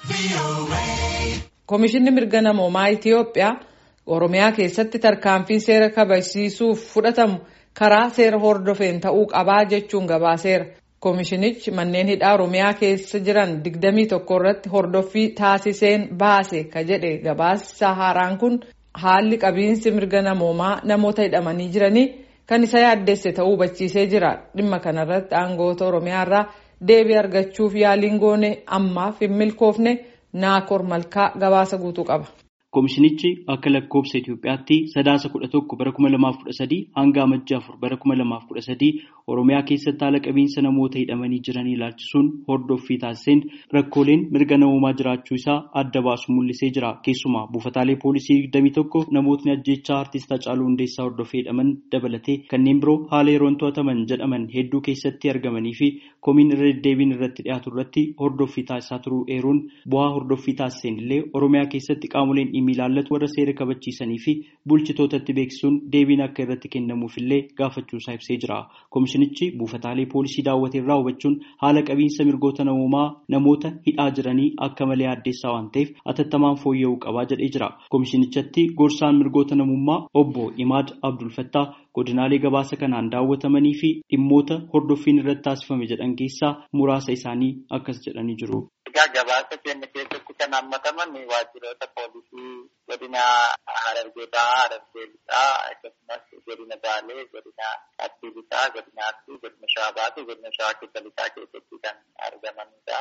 Komishinni mirga namoomaa Itiyoophiyaa Oromiyaa keessatti tarkaanfiin seera kabachiisuuf fudhatamu karaa seera hordofeen ta'uu qabaa jechuun gabaaseera. Komishinichi manneen hidhaa Oromiyaa keessa jiran 21 irratti hordoffii taasiseen baase ka jedhe gabaasa haaraan kun haalli qabiinsi mirga namoomaa namoota hidhamanii jiranii kan isa yaaddesse ta'uu hubachiisee jira. Dhimma kanarratti aangoota Oromiyaa irraa deebii argachuuf yaaliin goone ammaaf hin milkoofne Naakoor Malkaa gabaasa guutuu qaba. Komishinichi akka lakkoobsa Itoophiyaatti sadaasa kudha tokko bara kuma lamaaf kudha sadii hanga amajjii afur bara kuma lamaaf kudha sadii Oromiyaa keessatti haala qabiinsa namoota hidhamanii jiranii ilaalchisuun hordoffii taasiseen rakkooleen mirga namoomaa jiraachuu isaa adda baasu mul'isee jira. Keessumaa buufataalee poolisii digdamii tokko namootni ajjechaa artist Hacaaluu Hundeessaa hordofee hidhaman dabalatee kanneen biroo haala yeroon to'ataman jedhaman hedduu keessatti argamanii fi komiin irra deddeebiin irratti dhiyaatu irratti hordoffii taasisaa turuu eeruun bu'aa hordoffii taasiseen illee Oromiyaa keessatti qaamoleen dhimmi ilaallatu warra seera kabachiisanii fi bulchitootatti beeksisuun deebiin akka irratti kennamuuf illee gaafachuusaa ibsee jira. Komishinichi buufataalee poolisii daawwate irraa hubachuun haala qabiinsa mirgoota namoomaa namoota hidhaa jiranii akka malee addeessaa waan ta'eef atattamaan fooyya'uu qabaa jedhee jira. Komishinichatti gorsaan mirgoota namummaa obbo Imaad Abdulfattaa godinaalee gabaasa kanaan daawwatamanii fi dhimmoota hordoffiin irratti taasifame jedhan keessaa muraasa isaanii akkas jedhanii jiru. Egaa gabaasa keenya keessatti kan hammataman waajjiroota poolisii godina Harargeetaa, Harargee lixaa akkasumas godina Baalee, godina Arsii lixaa, godina Arsii, godina Shawaa fi godina Shawaa keessa lixaa keessatti kan argamanidha.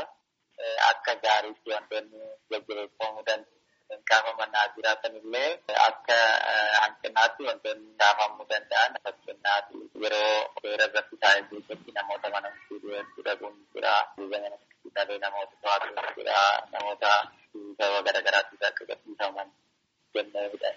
Akka gaariitti wantoonni jajjabeeffamuu danda'an kaafamanaa jiraatan illee akka hanqinaatti wantoonni kaafamuu danda'an fakkeenyaaf yeroo seera irratti taa'ee keessatti namoota mana murtii dhabuun jira. Dhalee namoota to'atu jira. Namoota sababa garaagaraatiif akka gadhiifaman jennee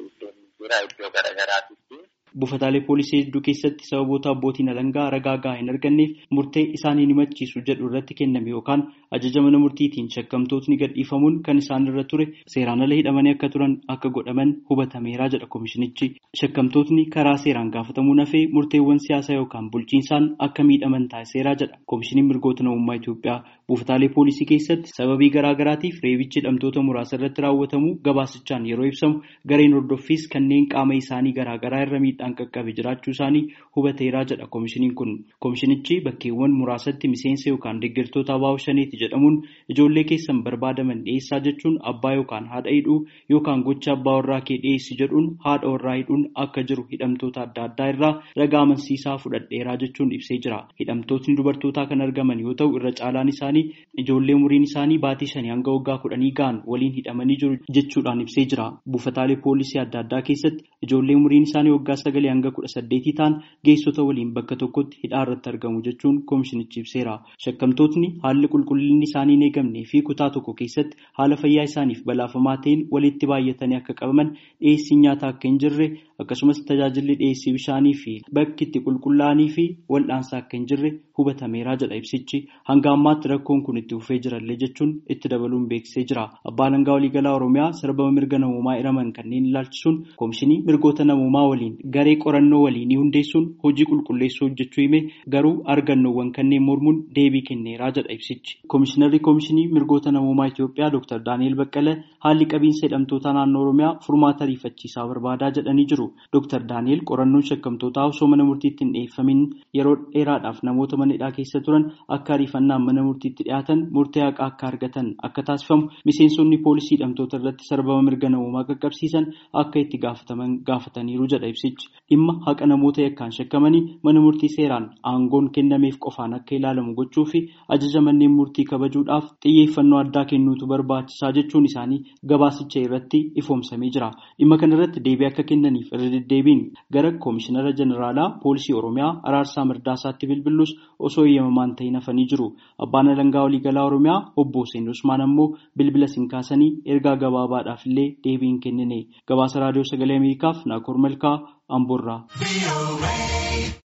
jira iddoo garaagaraatitti. Buufataalee poolisii hedduu keessatti sababoota abbootiin alangaa ragaa gahaa hin arganneef murtee isaanii ni machiisu jedhu irratti kenname yookaan ajaja mana murtiitiin shakkamtootni gadhiifamuun kan isaan irra ture seeraan ala hidhamanii akka turan akka godhaman hubatameeraa jedha komishinichi. Shakkamtootni karaa seeraan gaafatamuu nafee murteewwan siyaasaa yookaan bulchiinsaan akka miidhaman taasiseeraa jedha komishiniin mirgoota namummaa Itoophiyaa. Buufataalee poolisii keessatti sababii garaagaraatiif reebichi hidhamtoota muraasa irratti raawwatamu gabaasichaan yeroo ibsamu gareen hordoffiis kanneen qaama isaanii garaagaraa irra miidhaan qaqqabe jiraachuu isaanii hubateeraa jedha komishiniin kun. Komishinichi bakkeewwan muraasatti miseensa yookaan deeggartoota abaa'oo shaneeti jedhamuun ijoollee keessan barbaadaman dhiyeessaa jechuun abbaa yookaan haadha hidhuu yookaan gocha abbaa warraa kee dhiyeessi jedhuun haadha warraa hidhuun akka jiru hidhamtoota adda addaa irraa ragaa amansiisaa fudhadheeraa jechuun ibsee jira. Hidhamtootni dubartootaa kan argaman yoo ta'u irra caalaan isaanii ijoollee umuriin isaanii baatii shanii hanga waggaa kudhanii ga'an waliin hidhamanii jiru jechuudhaan ibsee jira. Buufataalee poolisii adda addaa keessatti ijoollee umuriin isaanii waggaa sagalee hanga kudha saddeetii ta'an geessota waliin bakka tokkotti hidhaa irratti argamu jechuun komishinichi ibseera. Shakkamtootni haalli qulqullinni isaanii hin eegamnee fi kutaa tokko keessatti haala fayyaa isaaniif balaafamaa ta'een walitti baay'atanii akka qabaman dhiyeessiin nyaataa akka hin jirre akkasumas tajaajilli dhiyeessii bishaanii fi bakki itti qulqullaa'anii fi wal'aansaa akka hin jirre hubatameeraa jedha ibsichi. Hanga ammaatti rakkoon kun itti fufee jirallee jechuun itti dabaluun beeksisee jira. Abbaan alangaa waliigalaa Oromiyaa sarbama mirga namoomaa hiraman kanneen ilaalchisuun komishinii mirgoota namoomaa waliin garee qorannoo waliinii hundeessuun hojii qulqulleessuu hojjechuu hime garuu argannoowwan kanneen mormuun deebii kenneeraa jedha ibsichi. Komishinarri komishinii mirgoota namoomaa Itoophiyaa Dr. Daani'el Baqqalee haalli qabiinsa hidhamtoota naannoo Oromiyaa furmaata ariifachiisaa barbaadaa jedhanii jiru. Dr. Daani'el qorannoon shakkamtootaa osoo mana murtiitti hin dhiyeeffamin yeroo dheeraadhaaf namoota mana hidhaa keessa turan akka ariifannaan mana murtiitti dhiyaatan murtee haqaa akka argatan akka taasifamu miseensonni poolisii hidhamtoota irratti sarbama mirga namoomaa qaqqabsiisan akka itti gaafataman gaafataniiru jedha ibsichi. Dhimma haqa namoota yakkaan shakkamanii mana murtii seeraan aangoon kennameef qofaan akka ilaalamu gochuu fi ajaja manneen murtii kabajuudhaaf xiyyeeffannoo addaa kennuutu barbaachisaa jechuun isaanii gabaasicha irratti ifoomsamee jira. Dhimma kanarratti deebii akka kennaniif irra deddeebiin gara koomishinara jeneraalaa poolisii oromiyaa araarsaa mirdaasaatti bilbilus osoo eeyyamamaan ta'in hafanii jiru. Abbaan alangaa waliigalaa oromiyaa obbo Hussein Usmaan ammoo bilbila siin kaasanii ergaa gabaabaadhaaf illee deebii hin kennine. Gabaasa raadiyoo sagalee Ameerikaaf Naakoor Malkaa Amboorraa.